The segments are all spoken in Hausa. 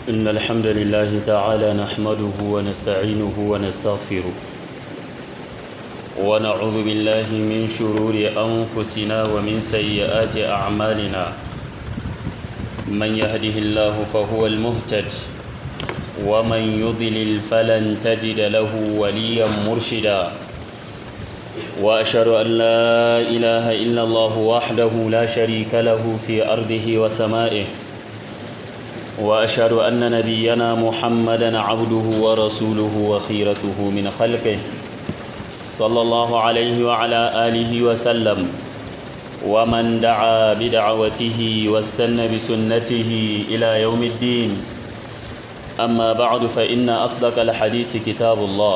إن الحمد لله تعالى نحمده ونستعينه ونستغفره ونعوذ بالله من شرور أنفسنا ومن سيئات أعمالنا من يهده الله فهو المهتد ومن يضلل فلن تجد له وليا مرشدا وأشهد أن لا إله إلا الله وحده لا شريك له في أرضه وسمائه وأشهد أن نبينا محمدا عبده ورسوله وخيرته من خلقه صلى الله عليه وعلى آله وسلم ومن دعا بدعوته واستنى بسنته إلى يوم الدين أما بعد فإن أصدق الحديث كتاب الله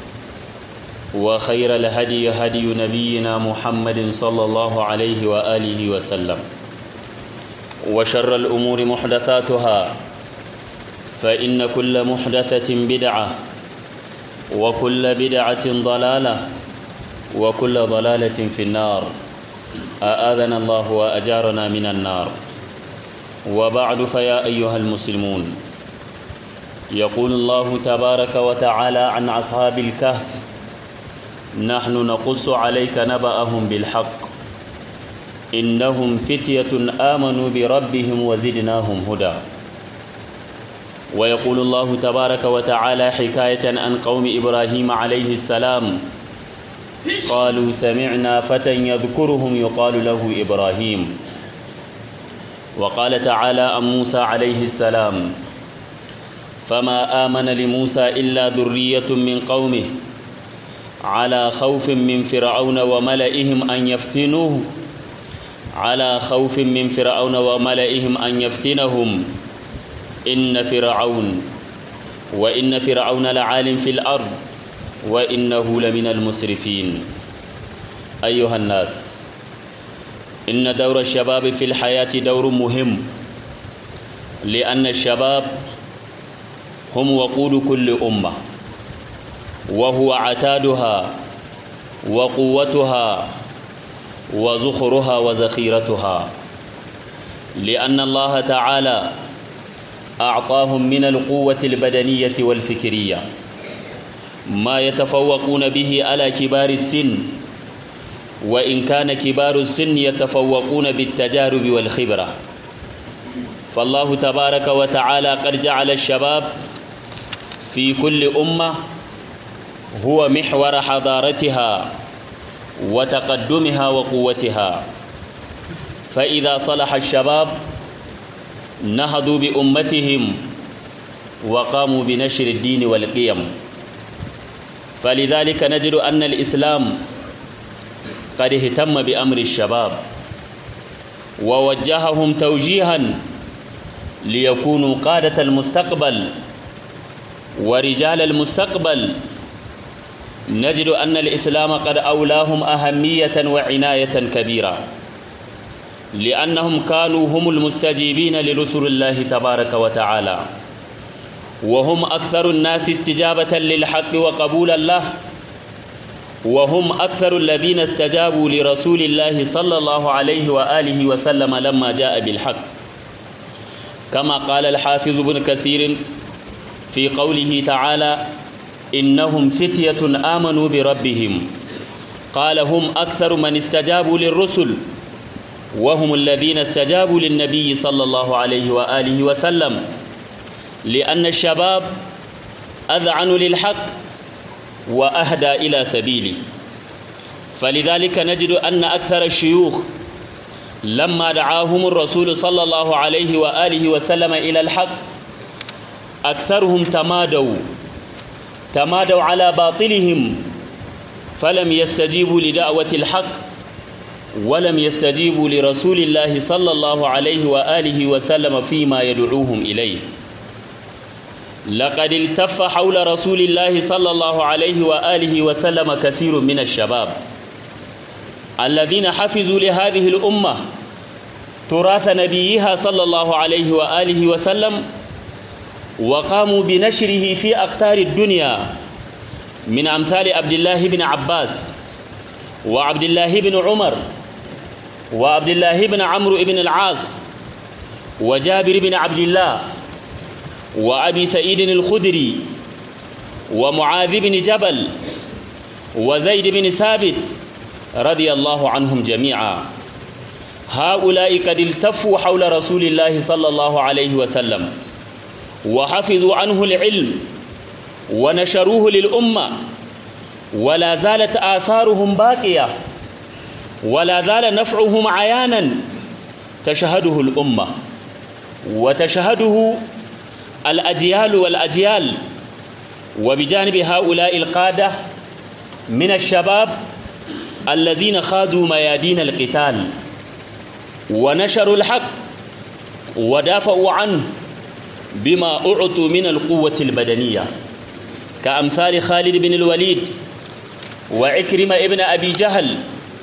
وخير الهدي هدي نبينا محمد صلى الله عليه وآله وسلم وشر الأمور محدثاتها فإن كل محدثة بدعة وكل بدعة ضلالة وكل ضلالة في النار أآذنا الله وأجارنا من النار وبعد فيا أيها المسلمون يقول الله تبارك وتعالى عن أصحاب الكهف نحن نقص عليك نبأهم بالحق إنهم فتية آمنوا بربهم وزدناهم هدى ويقول الله تبارك وتعالى حكاية عن قوم إبراهيم عليه السلام قالوا سمعنا فتى يذكرهم يقال له إبراهيم وقال تعالى عن موسى عليه السلام فما آمن لموسى إلا ذرية من قومه على خوف من فرعون وملئهم أن يفتنوه على خوف من فرعون وملئهم أن يفتنهم إن فرعون وإن فرعون لعال في الأرض وإنه لمن المسرفين أيها الناس إن دور الشباب في الحياة دور مهم لأن الشباب هم وقود كل أمة وهو عتادها وقوتها وزخرها وذخيرتها لأن الله تعالى أعطاهم من القوة البدنية والفكرية ما يتفوقون به على كبار السن وإن كان كبار السن يتفوقون بالتجارب والخبرة فالله تبارك وتعالى قد جعل الشباب في كل أمة هو محور حضارتها وتقدمها وقوتها فإذا صلح الشباب نهضوا بأمتهم وقاموا بنشر الدين والقيم فلذلك نجد أن الإسلام قد اهتم بأمر الشباب ووجههم توجيها ليكونوا قادة المستقبل ورجال المستقبل نجد أن الإسلام قد أولاهم أهمية وعناية كبيرة لأنهم كانوا هم المستجيبين لرسل الله تبارك وتعالى وهم أكثر الناس استجابة للحق وقبولا له وهم أكثر الذين استجابوا لرسول الله صلى الله عليه وآله وسلم لما جاء بالحق كما قال الحافظ بن كثير في قوله تعالى إنهم فتية آمنوا بربهم قال هم أكثر من استجابوا للرسل وهم الذين استجابوا للنبي صلى الله عليه وآله وسلم لأن الشباب أذعن للحق وأهدى إلى سبيله فلذلك نجد أن أكثر الشيوخ لما دعاهم الرسول صلى الله عليه وآله وسلم إلى الحق أكثرهم تمادوا تمادوا على باطلهم فلم يستجيبوا لدعوة الحق ولم يستجيبوا لرسول الله صلى الله عليه وآله وسلم فيما يدعوهم إليه لقد التف حول رسول الله صلى الله عليه وآله وسلم كثير من الشباب الذين حفظوا لهذه الأمة تراث نبيها صلى الله عليه وآله وسلم وقاموا بنشره في أقطار الدنيا من أمثال عبد الله بن عباس وعبد الله بن عمر وعبد الله بن عمرو بن العاص وجابر بن عبد الله وأبي سعيد الخدري ومعاذ بن جبل وزيد بن ثابت رضي الله عنهم جميعا هؤلاء قد التفوا حول رسول الله صلى الله عليه وسلم وحفظوا عنه العلم ونشروه للأمة ولا زالت آثارهم باقية ولا زال نفعهم عيانا تشهده الأمة وتشهده الأجيال والأجيال وبجانب هؤلاء القادة من الشباب الذين خاضوا ميادين القتال ونشروا الحق ودافعوا عنه بما أعطوا من القوة البدنية كأمثال خالد بن الوليد وعكرمة ابن أبي جهل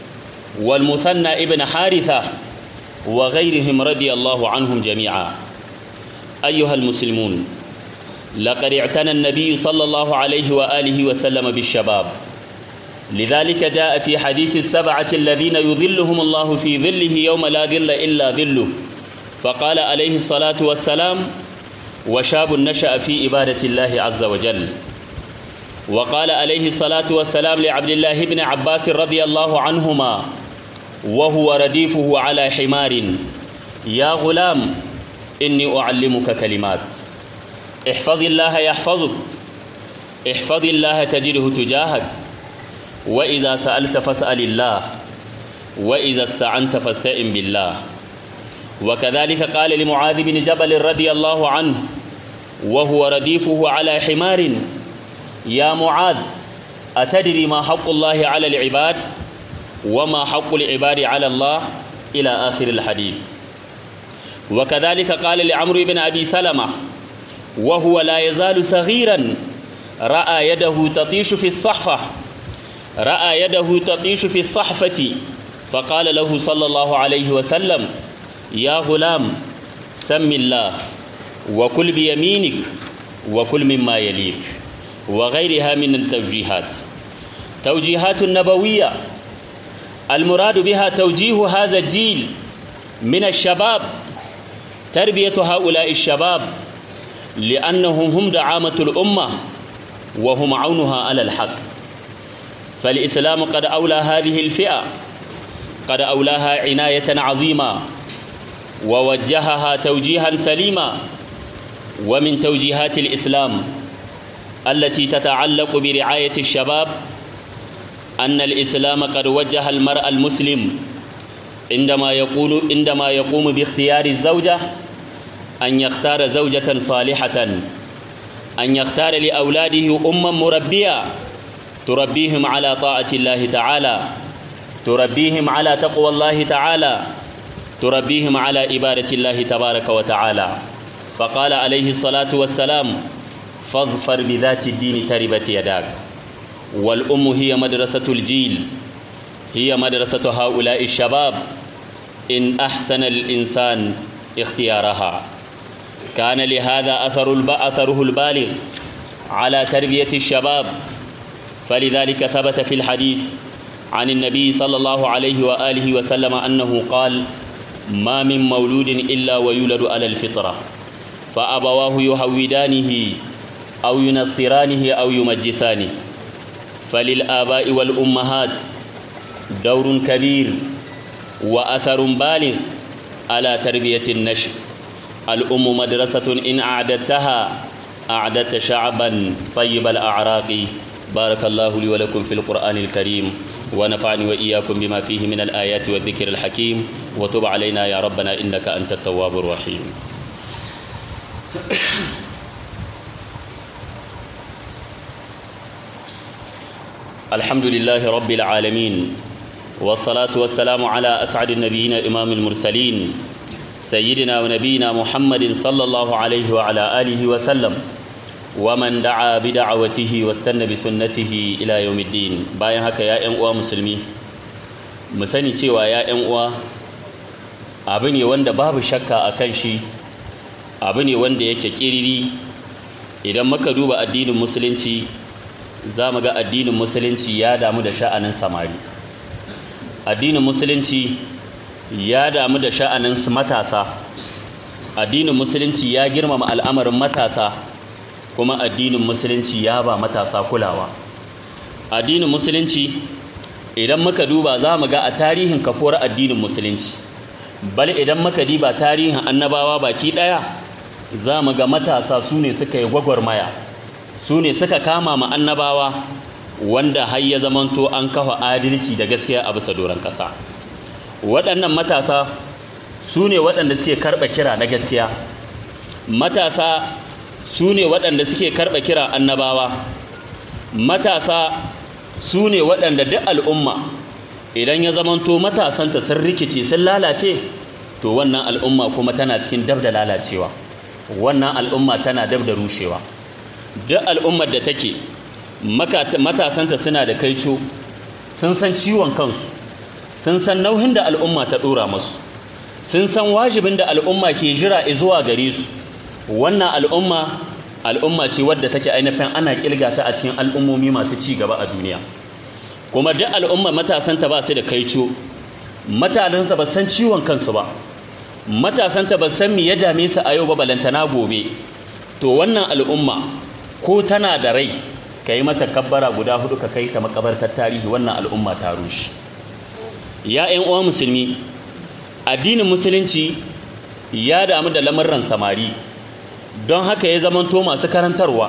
والمثنى ابن حارثة وغيرهم رضي الله عنهم جميعا أيها المسلمون لقد اعتنى النبي صلى الله عليه وآله وسلم بالشباب لذلك جاء في حديث السبعة الذين يظلهم الله في ظله يوم لا ظل إلا ظله فقال عليه الصلاة والسلام وشاب نشأ في إبادة الله عز وجل وقال عليه الصلاة والسلام لعبد الله بن عباس رضي الله عنهما وهو رديفه على حمار يا غلام إني أعلمك كلمات احفظ الله يحفظك احفظ الله تجده تجاهك وإذا سألت فاسأل الله وإذا استعنت فاستئن بالله وكذلك قال لمعاذ بن جبل رضي الله عنه وهو رديفه على حمار يا معاذ أتدري ما حق الله على العباد وما حق العباد على الله إلى آخر الحديث وكذلك قال لعمرو بن أبي سلمة وهو لا يزال صغيرا رأى يده تطيش في الصحفة رأى يده تطيش في الصحفة فقال له صلى الله عليه وسلم يا غلام سم الله وكل بيمينك وكل مما يليك وغيرها من التوجيهات توجيهات نبوية المراد بها توجيه هذا الجيل من الشباب تربية هؤلاء الشباب لأنهم هم دعامة الأمة وهم عونها على الحق فالإسلام قد أولى هذه الفئة قد أولاها عناية عظيمة ووجهها توجيها سليما ومن توجيهات الإسلام التي تتعلق برعاية الشباب أن الإسلام قد وجه المرء المسلم عندما يقول عندما يقوم باختيار الزوجة أن يختار زوجة صالحة أن يختار لأولاده أما مربية تربيهم على طاعة الله تعالى تربيهم على تقوى الله تعالى تربيهم على إبادة الله تبارك وتعالى فقال عليه الصلاة والسلام فاظفر بذات الدين تربت يداك والأم هي مدرسة الجيل هي مدرسة هؤلاء الشباب إن أحسن الإنسان اختيارها كان لهذا أثر أثره البالغ على تربية الشباب فلذلك ثبت في الحديث عن النبي صلى الله عليه وآله وسلم أنه قال ما من مولود إلا ويولد على الفطرة فأبواه يهودانه أو ينصرانه أو يمجسانه فللآباء والأمهات دور كبير وأثر بالغ على تربية النشء الأم مدرسة إن أعددتها أعددت شعبا طيب الأعراق بارك الله لي ولكم في القرآن الكريم ونفعني وإياكم بما فيه من الآيات والذكر الحكيم وتب علينا يا ربنا إنك أنت التواب الرحيم الحمد لله رب العالمين والصلاة والسلام على أسعد النبيين إمام المرسلين سيدنا ونبينا محمد صلى الله عليه وعلى آله وسلم ومن دعا بدعوته واستنى بسنته إلى يوم الدين bayan haka ya ƴan uwa musulmi mu sani cewa ya ƴan uwa abu ne wanda babu shakka akan shi abu ne wanda yake kiriri idan muka duba addinin musulunci za mu ga addinin musulunci ya damu da sha'anin samari addinin musulunci ya damu da sha'anin matasa addinin musulunci ya girmama al'amarin matasa kuma addinin musulunci ya ba matasa kulawa addinin musulunci idan muka duba za mu ga a tarihin kafuwar addinin musulunci bal idan muka diba tarihin annabawa baki ɗaya za mu ga matasa su ne suka yi gwagwarmaya su ne suka kama ma annabawa wanda har ya zamanto an kafa adalci da gaskiya a bisa doron ƙasa waɗannan matasa su ne waɗanda suke karɓa kira na gaskiya matasa su ne waɗanda suke karɓa kira annabawa matasa su ne waɗanda duk al'umma idan ya zamanto matasanta sun rikice sun lalace to wannan al'umma kuma tana cikin dab da lalacewa wannan al'umma tana dab da rushewa duk al'ummar da take matasanta suna da kaico sun san ciwon kansu sun san nauyin da al'umma ta ɗora masu sun san wajibin da al'umma ke jira zuwa gare su wannan al'umma al'umma ce wadda take ainihin ana kilga ta a cikin al'ummomi masu ci gaba a duniya kuma duk al'umma matasanta ba su da kaico matasansa ba san ciwon kansu ba matasanta ba san me ya dame su a yau ba balantana gobe to wannan al'umma ko tana da rai ka yi mata kabbara guda hudu ka kai ta makabartar tarihi wannan al'umma ta rushe ya 'yan uwa musulmi addinin musulunci ya damu da lamarran samari don haka ya zamanto masu karantarwa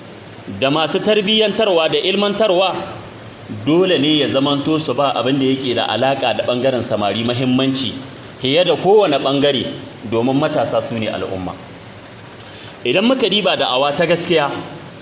da masu tarbiyyantarwa da ilmantarwa dole ne ya zamanto su ba abin da yake da alaka da bangaren samari mahimmanci fiye da kowane bangare domin matasa su ne al'umma idan muka diba da awa ta gaskiya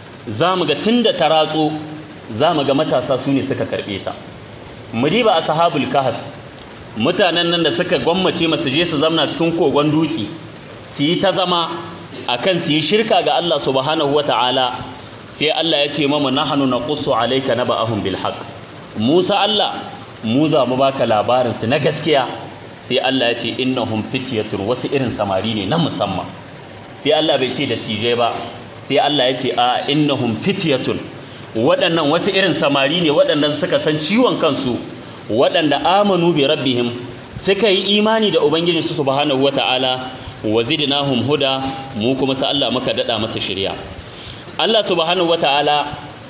za mu ga tun da ta ratso za mu ga matasa su ne suka karɓe ta mu diba a sahabul kahaf mutanen nan da suka gwammace masu je su zamna cikin kogon dutse su yi ta zama akan su yi shirka ga Allah subhanahu wata'ala sai Allah ya ce mamu nahnu naqussu alayka naba'ahum bil haqq Musa Allah mu za mu baka labarin su na gaskiya sai Allah ya ce innahum fityatun wasu irin samari ne na musamman sai Allah bai ce dattijai ba sai Allah ya ce a innahum fityatun waɗannan wasu irin samari ne waɗannan suka san ciwon kansu waɗanda amanu bi rabbihim suka yi imani da ubangiji su subhanahu wata'ala wa zidnahum huda mu kuma sa Allah muka dada masa shari'a Allah subhanahu wata'ala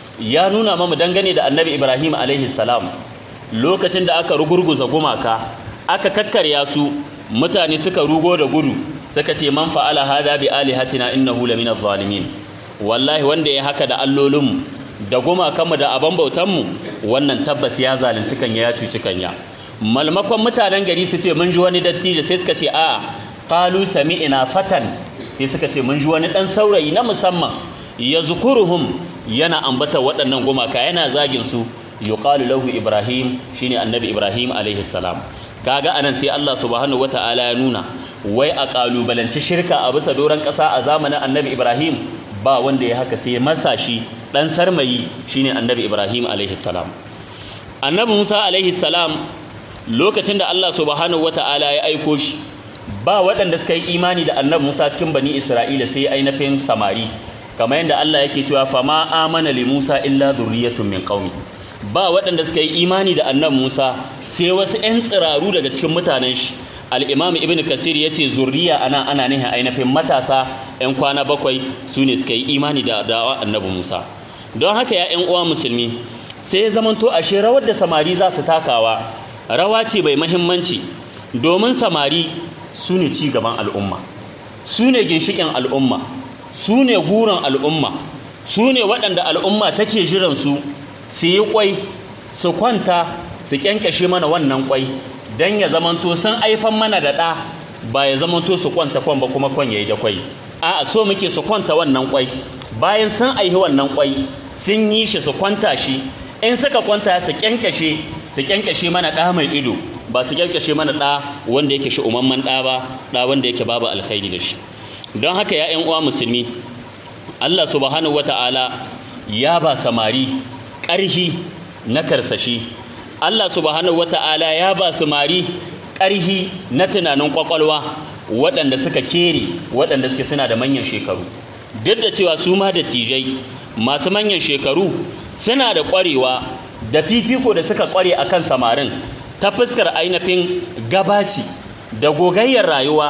ya nuna mamu dangane da Annabi Ibrahim alaihi salam lokacin da aka rugurguza gumaka aka kakkarya su mutane suka rugo da gudu suka ce man fa'ala hada bi alihatina innahu lamina zalimin wallahi wanda ya haka da allolinmu da gumakanmu da aban bautanmu wannan tabbas ya zalunci kanya ya cuci kanya malmakon mutanen gari su ce mun ji wani dattijo sai suka ce a qalu sami'na fatan sai suka ce mun ji wani dan saurayi na musamman yazkuruhum yana ambata waɗannan gumaka yana zagin su yuqalu lahu ibrahim shine annabi ibrahim alaihi salam kaga anan sai Allah subhanahu wataala ya nuna wai a kalubalanci shirka a bisa doron ƙasa a zamanin annabi ibrahim ba wanda ya haka sai matashi dan sarmayi shine annabi ibrahim alaihi salam annabi musa alaihi salam lokacin da Allah subhanahu wataala ya aiko shi ba waɗanda suka yi imani da annabi musa cikin bani isra'ila sai ainihin samari kamar yadda Allah yake cewa fama amana li musa illa dhurriyyatun min qaumi ba waɗanda suka yi imani da annabi musa sai wasu 'yan tsiraru daga cikin mutanen shi al'imam ibn kasir ya ce zurriya ana ana nihin ainihin matasa 'yan kwana bakwai su ne suka yi imani da dawa annabi musa don haka ya 'yan uwa musulmi sai ya zamanto ashe rawar da samari za su takawa rawa ce bai mahimmanci domin samari su ne ci gaban al'umma su ne ginshiƙin al'umma su ne guran al'umma su ne waɗanda al'umma take jiran su su yi kwai su kwanta su kyankyashe mana wannan kwai don ya zamanto sun aifan mana da ɗa ba ya zamanto su kwanta kwan ba kuma kwan ya yi da kwai a so muke su kwanta wannan kwai bayan sun aihi wannan kwai sun yi shi su kwanta shi in suka kwanta su kyankyashe su kyankyashe mana ɗa mai ido ba su kyankyashe mana ɗa wanda yake shi umamman ɗa ba ɗa wanda yake babu alkhairi da shi don haka ya 'yan uwa musulmi Allah subhanahu wata'ala ya ba samari ƙarhi na karsashi Allah subhanahu wata'ala ya ba samari ƙarhi na tunanin ƙwaƙwalwa waɗanda suka kere waɗanda suke suna da manyan shekaru duk da cewa su ma dattijai masu manyan shekaru suna da ƙwarewa da fifiko da suka ƙware a kan samarin ta fuskar ainihin gabaci da gogayyar rayuwa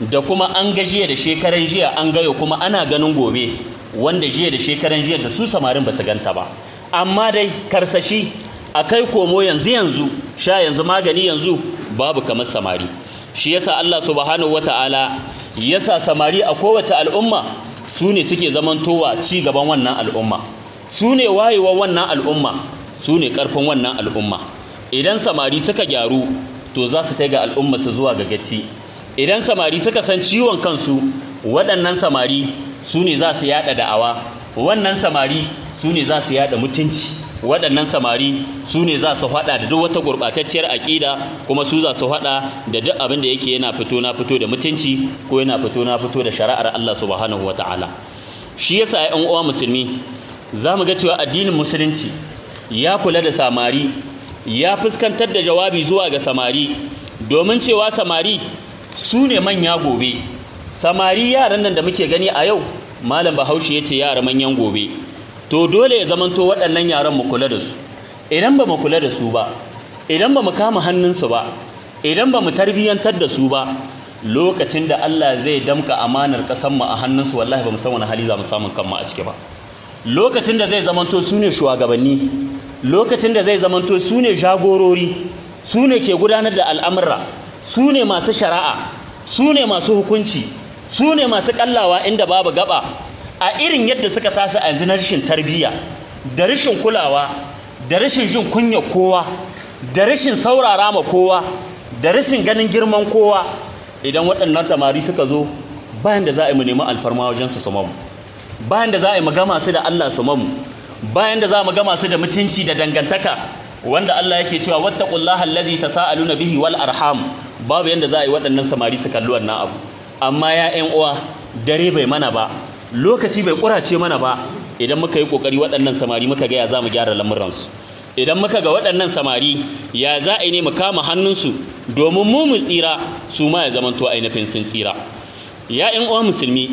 da kuma an ga jiya da shekaran jiya an gayo kuma ana ganin gobe wanda jiya da shekaran jiya da su samarin ba su ganta ba amma dai karsashi a kai komo yanzu yanzu sha yanzu magani yanzu babu kamar samari shi yasa Allah subhanahu wata'ala yasa samari a kowace al'umma su ne suke zamantowa ci gaban wannan al'umma su ne wayewa wannan al'umma su ne ƙarfin wannan al'umma idan samari suka gyaru to za su ga al'umma su zuwa ga gatti idan samari suka san ciwon kansu waɗannan samari su ne za su yaɗa da'awa wannan samari su ne za su yaɗa mutunci waɗannan samari su ne za su haɗa da duk wata gurɓatacciyar aƙida kuma su za su haɗa da duk abin da yake yana fito na fito da mutunci ko yana fito na fito da shari'ar Allah subhanahu wa ta'ala shi yasa ƴan uwa musulmi za mu ga cewa addinin musulunci ya kula da samari ya fuskantar da jawabi zuwa ga samari domin cewa samari su ne manya gobe samari yaran nan da muke gani a yau malam bahaushe ya ce yara manyan gobe to dole ya zamanto waɗannan yaran mu kula da su idan ba mu kula da su ba idan ba mu kama hannunsu ba idan ba mu tarbiyyantar da su ba lokacin da Allah zai damka amanar ƙasar mu a hannunsu wallahi ba mu san wani hali za mu samu kanmu a ciki ba lokacin da zai zamanto su ne shugabanni lokacin da zai zamanto su ne jagorori su ne ke gudanar da al'amura su ne masu shari'a su ne masu hukunci su ne masu kallawa inda babu gaba a irin yadda suka tashi a yanzu na rashin tarbiyya da rashin kulawa da rashin jin kunya kowa da rashin saurara ma kowa da rashin ganin girman kowa idan waɗannan tamari suka zo bayan da za a yi mu nemi alfarma wajen su su mamu bayan da za a yi mu gama su da Allah su mamu bayan da za mu gama su da mutunci da dangantaka wanda Allah yake cewa wattaqullaha allazi tasaaluna bihi wal arham babu yanda za a yi waɗannan samari su kalli wannan abu amma ya ƴan uwa dare bai mana ba lokaci bai kurace mana ba idan muka yi kokari waɗannan samari muka ga ya za mu gyara lamuransu idan muka ga waɗannan samari ya za a yi ne mu kama hannunsu domin mu mu tsira su ma ya zamanto ainihin sun tsira ya ƴan uwa musulmi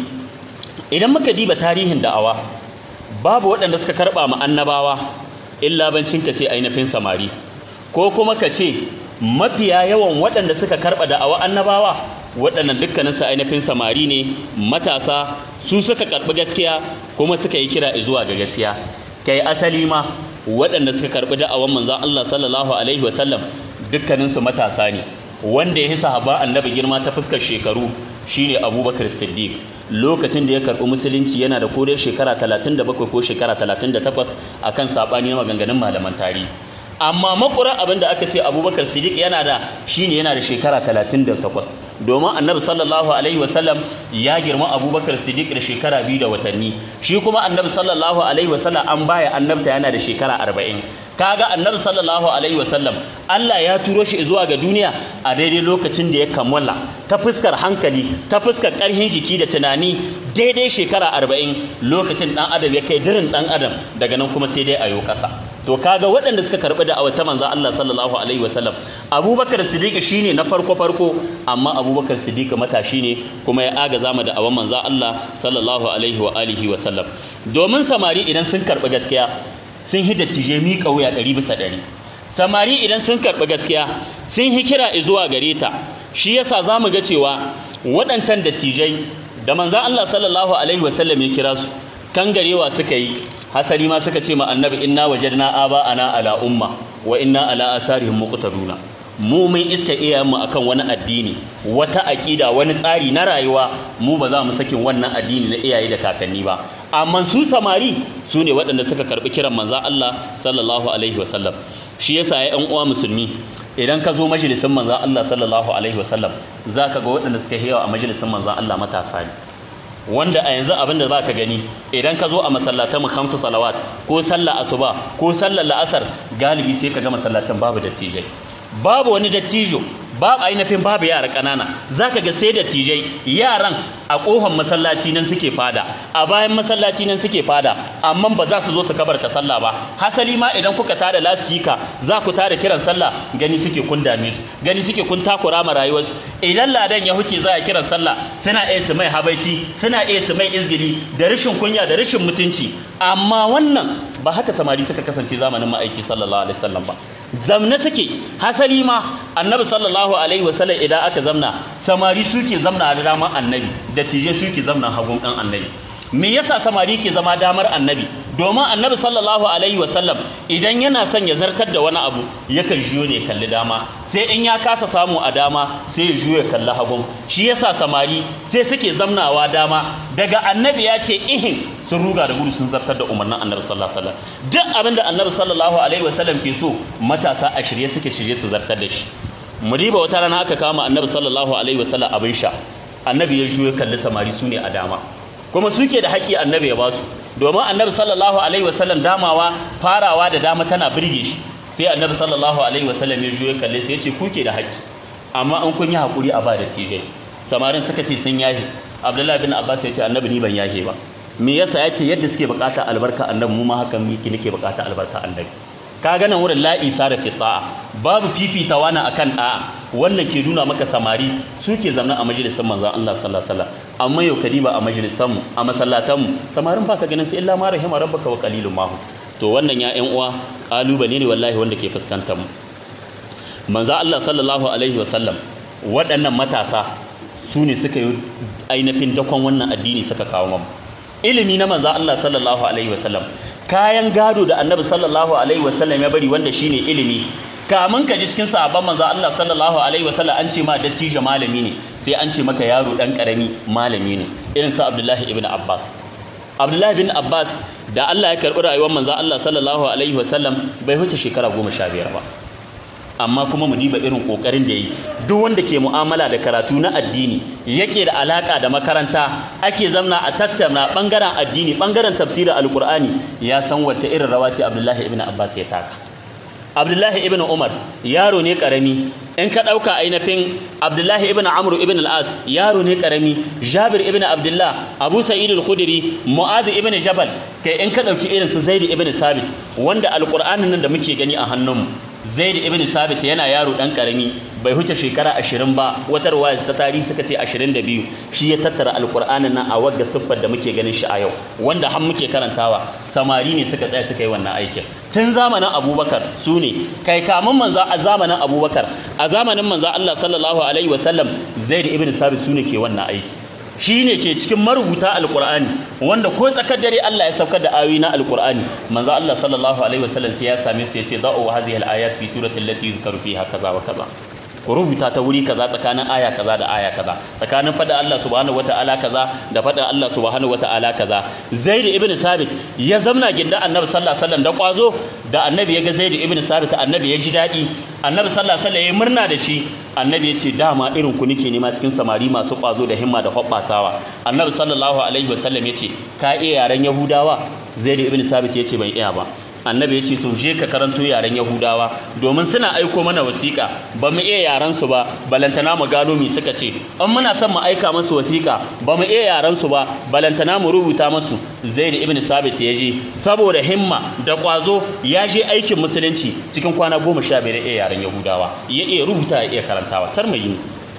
idan muka diba tarihin da'awa babu waɗanda suka karɓa ma annabawa illa bancin ka ce ainihin samari ko kuma ka ce mafiya yawan waɗanda suka karɓa da'awa annabawa waɗannan dukkaninsu ainihin samari ne matasa su suka karɓi gaskiya kuma suka yi kira zuwa ga gaskiya kai asali ma waɗanda suka karɓi da'awan manzon Allah sallallahu alaihi wasallam dukkaninsu matasa ne wanda ya yi sahaba annabi girma ta fuskar shekaru shine abubakar siddiq lokacin da ya karɓi musulunci yana da kodai shekara 37 ko shekara 38 akan saɓani na maganganun malaman tarihi amma makura abin da aka ce abubakar siddiq yana da shine yana da shekara 38 domin annabi sallallahu alaihi wasallam ya girma abubakar siddiq da shekara biyu da watanni shi kuma annabi sallallahu alaihi wasallam an baya annabta yana da shekara 40 kaga annabi sallallahu alaihi wasallam Allah ya turo shi zuwa ga duniya a daidai lokacin da ya kammala ta fuskar hankali ta fuskar karhin jiki da tunani daidai shekara 40 lokacin dan adam ya kai dirin dan adam daga nan kuma sai dai ayo kasa to kaga waɗanda suka karɓi da awata manzo Allah sallallahu alaihi wasallam Abubakar Siddiq shine na farko farko amma Abubakar Siddiq matashi ne kuma ya aga zama da awan manzo Allah sallallahu alaihi wa alihi wasallam domin samari idan sun karɓi gaskiya sun hi dattije mi kauya ɗari bisa ɗari samari idan sun karɓi gaskiya sun hi kira zuwa gare ta shi yasa zamu ga cewa waɗancan dattijai da manzo Allah sallallahu alaihi wasallam ya kira su kangarewa suka yi hasali ma suka ce ma annabi inna wajadna aba ana ala umma wa inna ala asarihim muqtaduna mu mun iska iyayenmu akan wani addini wata aƙida wani tsari na rayuwa mu ba za mu sakin wannan addini na iyaye da kakanni ba amma su samari su ne waɗanda suka karɓi kiran manzan Allah sallallahu alaihi wasallam shi yasa ya ƴan uwa musulmi idan ka zo majalisin manzan Allah sallallahu alaihi wasallam zaka ga waɗanda suka hewa a majalisin manzan Allah matasa ne wanda a yanzu abin da ba ka gani idan ka zo a masallatan mu khamsu salawat ko sallar asuba ko sallar la'asar galibi sai ka ga masallacin babu dattijai babu wani dattijo babu ainihin babu yara ƙanana zaka ga sai dattijai yaran a ƙofar masallaci nan suke fada a bayan masallaci nan suke fada amma ba za su zo su kabarta sallah ba hasali ma idan kuka tada laspika za ku tada kiran sallah gani suke kun dame su gani suke kun takura ma rayuwarsu idan ladan ya huce za a kiran sallah suna iya su mai habaici suna iya su mai izgili da rashin kunya da rashin mutunci amma wannan ba haka samari suka kasance zamanin ma'aiki sallallahu alaihi wasallam ba zamna suke hasali ma annabi sallallahu alaihi wasallam idan aka zamna samari suke zamna da damar annabi da tije suke zamna hagun dan annabi me yasa samari ke zama damar annabi domin annabi sallallahu alaihi wasallam idan yana son ya zartar da wani abu yakan juyo ne kalli dama sai in ya kasa samu a dama sai ya juyo kalli hagun shi yasa samari sai suke zamnawa dama daga annabi ya ce ihin sun ruga da gudu sun zartar da umarnin annabi sallallahu alaihi wasallam duk abin da annabi sallallahu alaihi wasallam ke so matasa a shirye suke shirye su zartar da shi mu riba wata rana aka kama annabi sallallahu alaihi wasallam abin sha annabi ya juyo kalli samari su ne a dama kuma suke da haƙƙi annabi ya ba su domin annabi sallallahu alaihi wasallam damawa farawa da dama tana birge shi sai annabi sallallahu alaihi wasallam ya juyo kalle sai ya ce kuke da haƙƙi amma an kun yi haƙuri a ba da tijai samarin suka ce sun yahe abdullahi bin abbas ya ce annabi ni ban yahe ba me yasa ya ce yadda suke bukata albarka annabi mu ma hakan miki nake bukata albarka annabi ka ga nan wurin la'i sara fi ta'a babu fifita wani akan da'a wannan ke nuna maka samari suke zamna a majalisar manzon Allah sallallahu alaihi wasallam amma yau kadiba a majalisar mu a masallatan mu samarin baka ganin su illa ma rahima rabbaka wa qalilun ma to wannan ya ƴan uwa kalubale ne wallahi wanda ke fuskantar mu manzon Allah sallallahu alaihi wasallam waɗannan matasa su ne suka yi ainihin dakon wannan addini suka kawo mu ilimi na manzo Allah sallallahu alaihi wasallam kayan gado da annabi sallallahu alaihi wasallam ya bari wanda shine ilimi kamun ka ji cikin sahabban manzo Allah sallallahu alaihi wasallam an ce ma dattijo malami ne sai an ce maka yaro dan karami malami ne irin sa Abdullahi ibn Abbas Abdullahi bin Abbas da Allah ya karbi rayuwar manzo Allah sallallahu alaihi wasallam bai huce shekara 15 ba amma kuma mu diba irin kokarin da yi duk wanda ke mu'amala da karatu na addini yake da alaka da makaranta ake zamna a tattauna bangaren addini bangaren tafsirin alkur'ani ya san wace irin rawa ce Abdullahi ibn Abbas ya taka Abdullahi ibn Umar yaro ne karami in ka dauka ainihin Abdullahi ibn Amr ibn al-As yaro ne karami Jabir ibn Abdullah Abu Sa'id al-Khudri Mu'adh ibn Jabal kai in ka dauki irin su Zaid ibn Sabit wanda alkur'anin nan da muke gani a hannunmu zaid ibn sabit yana yaro dan karami bai huce shekara 20 ba wata ruwaya ta tarihi suka ce 22 shi ya tattara alqur'anin nan a wagga siffar da muke ganin shi a yau wanda har muke karantawa samari ne suka tsaya suka yi wannan aikin tun zamanin abubakar su ne kai kamun manzo a zamanin abubakar a zamanin manzo Allah sallallahu alaihi wasallam zaid ibn sabit su ne ke wannan aiki shi ne ke cikin marubuta alkur'ani wanda ko tsakar dare Allah ya saukar da ayoyi na alkur'ani manzo Allah sallallahu alaihi wasallam sai ya same su ya ce da'u hadhihi al-ayat fi surati allati yuzkaru fiha kaza wa kaza ku rubuta ta wuri kaza tsakanin aya kaza da aya kaza tsakanin fada Allah subhanahu wataala kaza da fada Allah subhanahu wataala kaza Zaid ibn Sabit ya zamna ginda Annabi sallallahu alaihi wasallam da kwazo da Annabi ya ga Zaid ibn Sabit Annabi ya ji dadi Annabi sallallahu alaihi wasallam ya murna da shi Annabi ya ce dama irin ku nake nema cikin samari masu kwazo da himma da hobbasawa Annabi sallallahu alaihi wasallam ya ce ka iya yaren Yahudawa Zaid ibn Sabit ya ce ban iya ba annabi ya ce to je ka karanto yaren yahudawa domin suna aiko mana wasiƙa ba mu iya yaren su ba balantana mu gano mi suka ce in muna son mu aika musu wasiƙa ba mu iya yaren su ba balantana mu rubuta musu zaid ibn sabit ya je saboda himma da kwazo ya je aikin musulunci cikin kwana goma sha biyar iya yaren yahudawa ya iya rubuta ya iya karantawa sar mai yi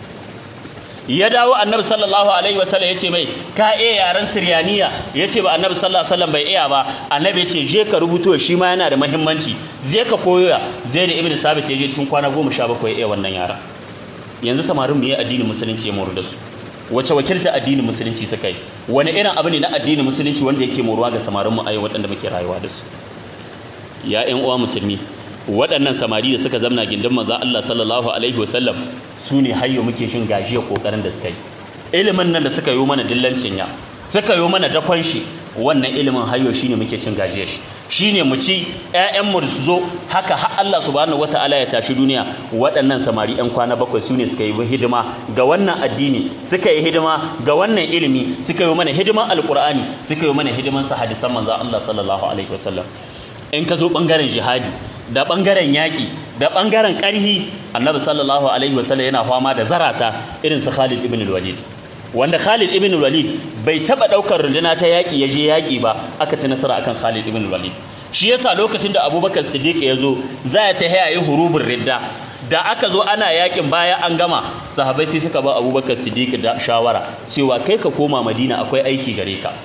ya dawo annabi sallallahu alaihi wasallam ya ce mai ka iya yaren siryaniya ya ce ba annabi sallallahu alaihi wasallam bai iya ba annabi ya ce je ka rubuto shi ma yana da muhimmanci zai ka koya zai da ibn sabit ya je cikin kwana goma sha bakwai iya wannan yara yanzu samarin mu yi addinin musulunci ya moru da su wace wakilta addinin musulunci suka yi wani irin abu ne na addinin musulunci wanda yake moruwa ga samarin mu a yau waɗanda muke rayuwa da su ya ƴan uwa musulmi waɗannan samari da suka zamna gindin manzo Allah sallallahu alaihi wasallam su ne hayyo muke shin gajiyar kokarin da suka yi ilimin nan da suka yi mana dillancin ya suka yi mana dakon shi wannan ilimin hayyo shine muke cin gajiyar shi shine mu ci ƴaƴan mu su zo haka har Allah subhanahu wataala ya tashi duniya waɗannan samari ƴan kwana bakwai su ne suka yi hidima ga wannan addini suka yi hidima ga wannan ilimi suka yi mana hidiman alqur'ani suka yi mana hidiman sa hadisan manzo Allah sallallahu alaihi wasallam in ka zo ɓangaren jihadi da ɓangaren yaƙi da ɓangaren ƙarhi annabi sallallahu alaihi wasallam yana fama da zarata irin su Khalid ibn walid wanda Khalid ibn walid bai taba ɗaukar runduna ta yaƙi ya je yaƙi ba aka ci nasara akan Khalid ibn walid shi yasa lokacin da Abubakar Siddiq ya zo za ya ta hayaye hurubin ridda da aka zo ana yaƙin baya an gama sahabbai sai suka ba Abubakar Siddiq da shawara cewa kai ka koma Madina akwai aiki gare ka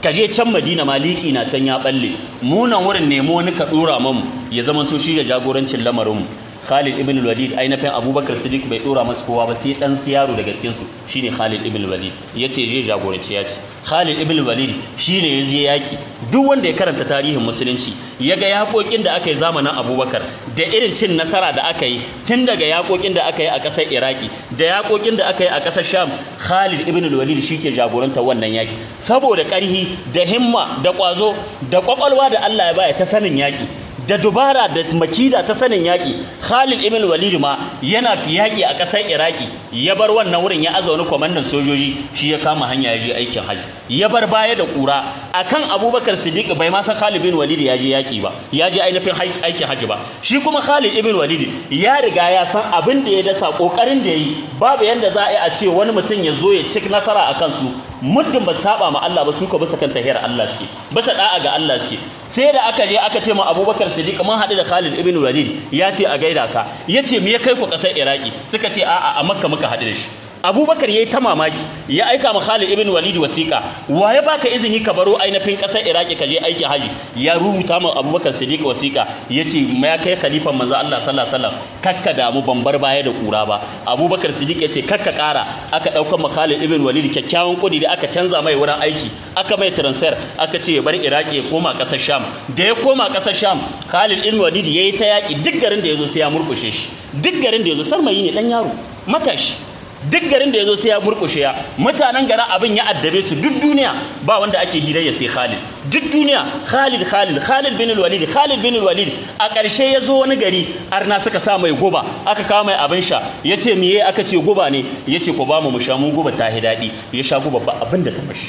ka je can madina maliki na can ya balle munan wurin nemo wani ka dora mamu ya zama to shi da jagorancin lamarinmu Khalid ibn Walid ainihin Abubakar Siddiq bai dora masa kowa ba sai dan yaro daga cikin su shine Khalid ibn Walid yace je jagoranci ya ce Khalid ibn Walid shine ya je yaki duk wanda ya karanta tarihin musulunci yaga yakokin da aka yi zamanin Abubakar da irin cin nasara da aka yi tun daga yakokin da aka yi a ƙasar Iraki da yakokin da aka yi a ƙasar Sham Khalid ibn Walid shike jagoranta wannan yaki saboda ƙarhi da himma da ƙwazo da ƙwaƙwalwa da Allah ya baya ta sanin yaki da dubara da makida ta sanin yaƙi Khalid ibn Walid ma yana yaƙi a ƙasar Iraki ya bar wannan wurin ya aza wani kwamandan sojoji shi ya kama hanya ya je aikin haji ya bar baya da ƙura akan Abubakar Siddiq bai ma san Khalid ibn Walid ya je yaƙi ba ya je ainihin aikin haji ba shi kuma Khalid ibn Walid ya riga ya san abin da ya dasa kokarin da yi babu yanda za a yi a ce wani mutum ya zo ya ci nasara akan su muddin ba saba ma Allah ba su ka bisa kan tahiyar Allah suke bisa da'a ga Allah suke sai da aka je aka ce ma Abubakar Siddiq mun haɗu da Khalid ibn Walid ya ce a gaida ka ya ce me ya kai ku ƙasar Iraki suka ce a'a a Makka muka haɗu da shi Abubakar yayi ta mamaki ya aika ma Khalid ibn Walid wasiƙa wa ya baka izini ka baro ainihin ƙasar Iraki ka je aikin haji ya rubuta ma Abubakar Siddiq wasiƙa yace ya kai khalifan manzo Allah sallallahu alaihi wasallam kakka damu ban bar baya da ƙura ba Abubakar Siddiq yace kakka ƙara aka ɗaukar ma Khalid ibn Walid kyakkyawan kudi da aka canza mai wurin aiki aka mai transfer aka ce ya bar Iraki ya koma ƙasar Sham da ya koma ƙasar Sham Khalid ibn Walid yayi ta yaki duk garin da yazo sai ya murkushe shi duk garin da yazo sarmayi ne dan yaro matashi duk garin da yazo sai ya murkushe ya mutanen garin abin ya addabe su duk duniya ba wanda ake hirayya sai Khalid duk duniya Khalid Khalid Khalid bin Walid Khalid bin Walid a ƙarshe ya zo wani gari arna suka sa mai guba aka kawo mai abin sha ya ce miye aka ce guba ne ya ce ku ba mu mu sha mu guba ta daɗi ya sha guba ba abin da ta mashi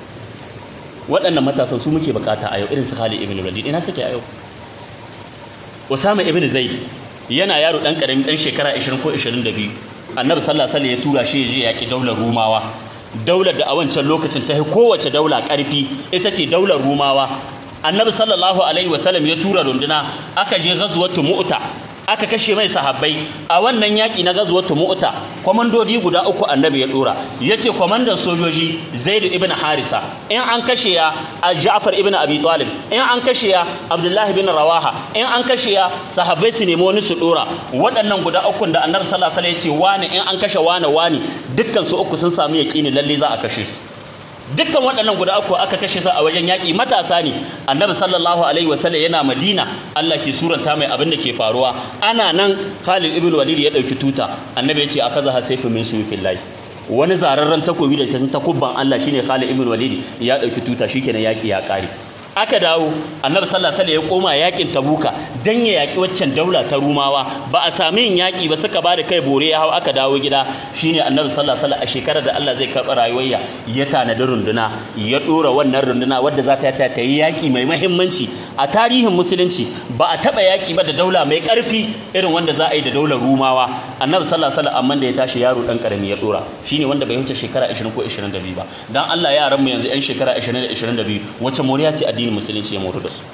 waɗannan matasan su muke bukata a yau irin su Khalid ibn Walid ina suke a yau Usama ibn Zaid yana yaro dan karami dan shekara 20 ko 22 Annabi sallallahu alaihi wasallam ya tura shi je yaki daular Rumawa daular da a wancan lokacin ta kowace daula karfi ita ce daular Rumawa Annabi sallallahu alaihi wasallam ya tura runduna aka je ghazwatu Mu'ta aka kashe mai sahabbai a wannan yaƙi na gazuwar mu'ta kwamandodi guda uku annabi ya dora ya ce kwamandan sojoji zaid ibn harisa in an kashe ya ja'far ibn abi talib in an kashe ya abdullahi bin rawaha in an kashe ya sahabbai su nemi wani su dora waɗannan guda uku da annabi sallallahu alaihi wasallam ya ce wani in an kashe wani wani dukkan su uku sun samu yaƙini lalle za a kashe su dukkan waɗannan guda uku aka kashe su a wajen yaƙi matasa ne annabi sallallahu alaihi wasallam yana madina Allah ke suranta mai abin da ke faruwa ana nan Khalid ibn Walid ya ɗauki tuta annabi ya ce akaza sayfu min suyfillahi wani zararren takobi da ta takubban Allah shine Khalid ibn Walid ya ɗauki tuta shikenan yaƙi ya ƙare aka dawo annabi sallallahu alaihi wasallam ya koma yakin tabuka dan ya yaki waccan daula ta rumawa ba a sami yin yaki ba suka bada kai bore ya hau aka dawo gida shine annabi sallallahu alaihi wasallam a shekarar da Allah zai karɓa rayuwarya ya tanadi runduna ya dora wannan runduna wadda za ta ta yi yaki mai muhimmanci a tarihin musulunci ba a taba yaki ba da daula mai karfi irin wanda za a yi da daular rumawa annabi sallallahu alaihi wasallam amma da ya tashi yaro dan karami ya dora shine wanda bai wuce shekara 20 ko 22 ba dan Allah yaran mu yanzu yan shekara 20 da 22 wacce moriya ce addinin musulunci ya moru da su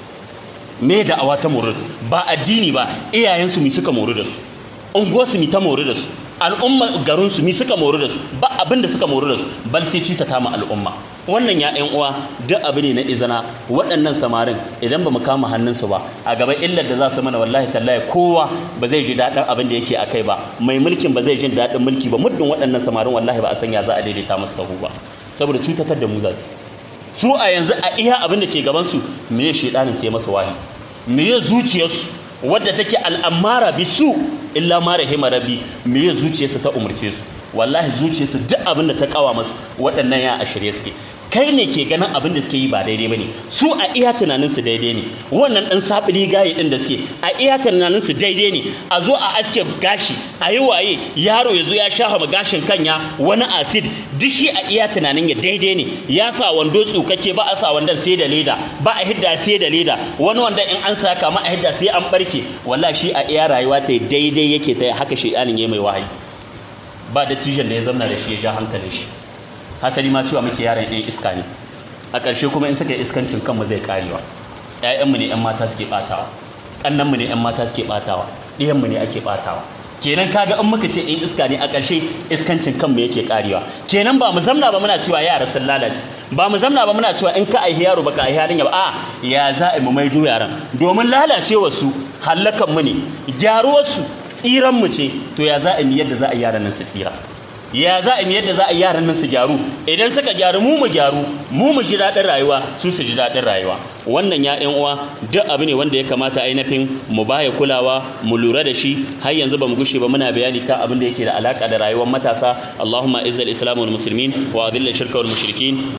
me da awa ta moru ba addini ba iyayensu mi suka moru da su unguwarsu mi ta moru da su al'umma garinsu mi suka moru da su ba abin da suka moru da su bal sai cutata ma al'umma wannan ya ƴan uwa duk abu ne na izana waɗannan samarin idan ba mu kama hannunsu ba a gaba illar da za su mana wallahi tallahi kowa ba zai ji daɗin abin da yake a kai ba mai mulkin ba zai ji daɗin mulki ba muddin waɗannan samarin wallahi ba a sanya za a daidaita musu sahu ba saboda cutatar da mu za su su a yanzu a iya abin da ke gabansu me ya shedanin sai masa wahi me ya zuciyarsu wadda take al'amara bisu illa ma rahima rabbi me ya zuciyarsu ta umarce su wallahi zuciyarsu duk abin da ta kawa masu waɗannan ya a shirye suke kai ne ke ganin abin da suke yi ba daidai bane su a iya tunaninsu daidai ne wannan ɗan sabili gaye ɗin da suke a iya tunaninsu daidai ne a zo a aske gashi a yi waye yaro ya zo ya shafa ma gashin kanya wani acid duk shi a iya tunanin ya daidai ne ya sa wando tsukake ba a sa wandon sai da leda ba a hidda sai da leda wani wanda in an sa kama a hidda sai an barke wallahi shi a iya rayuwa ta daidai yake ta haka shi ɗanin ya mai wahayi ba da tijan da ya zamna da shi ya ja hankalin shi hasali ma cewa muke yaran ɗan iska ne a ƙarshe kuma in suka yi iskancin kanmu zai karewa ƴaƴanmu ne ƴan mata suke ɓatawa ƙannanmu ne ƴan mata suke ɓatawa ɗiyanmu ne ake ɓatawa kenan kaga in muka ce in iska ne a ƙarshe iskancin kanmu yake karewa kenan ba mu zamna ba muna cewa yara sun lalace ba mu zamna ba muna cewa in ka aihi yaro baka aihi yarinya ba a ya za a mu maido yaran domin lalacewar su hallakan mu ne gyaruwar su tsiran mu ce to ya za a yi yadda za a yi yaran nan su tsira ya za a yi yadda za a yi yaran nan su gyaru idan suka gyaru mu mu gyaru mu mu ji daɗin rayuwa su su ji daɗin rayuwa wannan ya ƴan uwa duk abu ne wanda ya kamata ainihin mu baya kulawa mu lura da shi har yanzu ba mu gushe ba muna bayani kan abin da yake da alaka da rayuwar matasa Allahumma izzal islam wal muslimin wa adilla shirka wal mushrikin